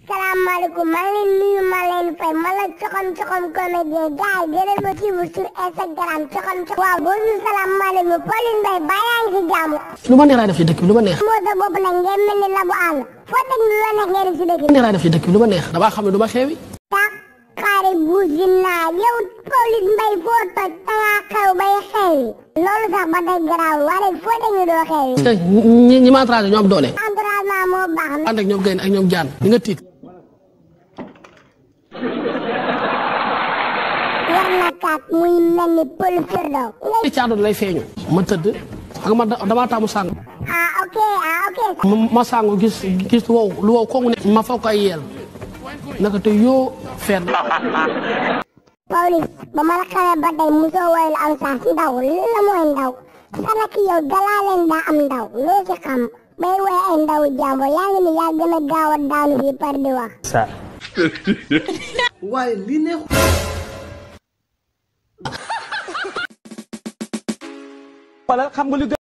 salaamaaleykum maa ngi leen nuyu maa leen fay ma la coxam coxam comédien gars yi gën a ma suivre sur Instagram coxam coxam waaw boo ñu salaamaaleykum Pauline Mbaye baa yaa ngi si jàmm lu ma neex laay def ci dëkk bi lu ma neex moo sa bopp nag ngeen mel ni labu àll foo teg lu la neex ngeen def si dëkk lu bi ma neex laay def ci dëkk bi lu ma neex damaa xam ne du ma xeewi tax xaari buusi naa yow Pauline Mbaye foo toj dangaa xew bay xewi loolu sax ba tey garaawul waaye foo teg ñu doo xewi te ñi ñi ma entourage ñoo am doole entraînement moo baax ànd ak ñoom gaynde ak ñoom jaan di nga tiit war na kaat muy mel ni pël firdaw ci caado lay feeñu ma tëdd ak ma damaa taamu sàng ah ok ah ok ma ma sàngu gis gis lu wow lu wow kooku ne ma foog ko ay yeel naka te yoo feet Pawlish ba ma la xamee ba tey musoo woyal am sax ndaw la mooy ndaw sana ki yow dalaa leen daa am ndaw loo ci xam bay woy ay ndaw jàmbur yaa ngi ni yaa gën a gaaw a daanu fii par di wax waaye li neexu wala xam nga li